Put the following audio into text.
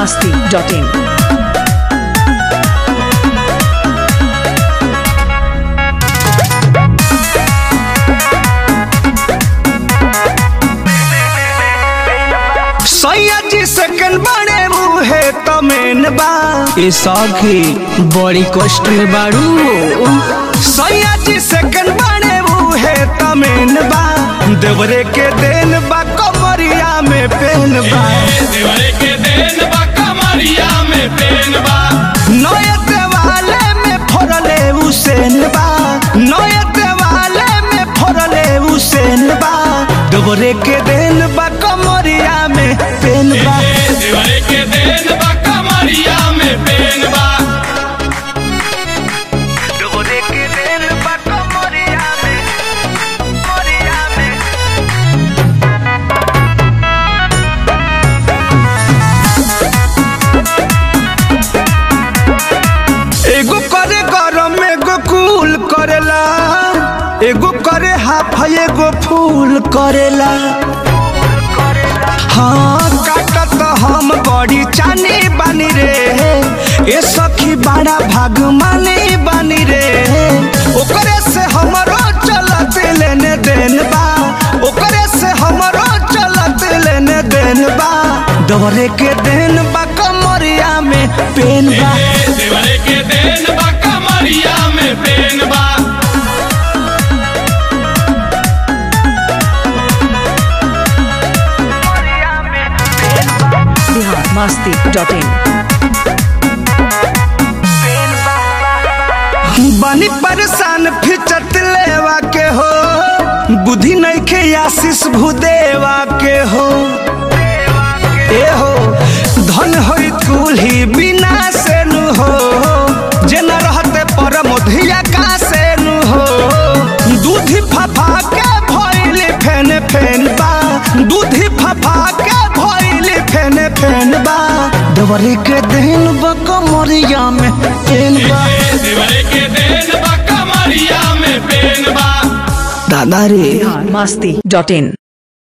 masti.in. सैया second बड़े मुहे तमेन बा ए सखी बड़ी कष्ट में बाड़ू सैया सेकंड बड़े मुहे तमेन बा देवरे के देन बा कमरिया में पेन बा देवरे के देन बा कमरिया में पेन बा नए देवाले में फोड़ले उसेन बा नए देवाले में फोड़ले उसेन बा देवरे के देन बा कमरिया में पेन बा ए देवरे के देन बा कमरिया में पेन बा देवरे के देन बा कमरिया में कमरिया में एगो करे गरम एगो कूल करेला एगो करे हाफ एगो फूल करेला हाँ काटत हम बड़ी चानी बानी रे ए सखी बड़ा भाग मानी बानी रे ओकरे से हमरो चलत लेने देन बा ओकरे से हमरो चलत लेने देन बा दवरे के देन बा कमरिया में पेन बा ए देवरे के देन बा कमरिया में पेन बा Bihar masti.in. बनी परेशान फिचत लेवा के हो बुद्धि नहीं के आशीष भूदेवा के हो ए हो धन होई कुल्ही बिना से नु हो जे न रहते परम धिया का से नु हो दूधी फफा के भइल फेन फेन बा दूधी फफा के भइल फेन फेन बा दवरी के दिन बा कमरिया में पेन बा ए देवरे के देन बा कमरिया में पेन बा दादा रे Bihar masti.in.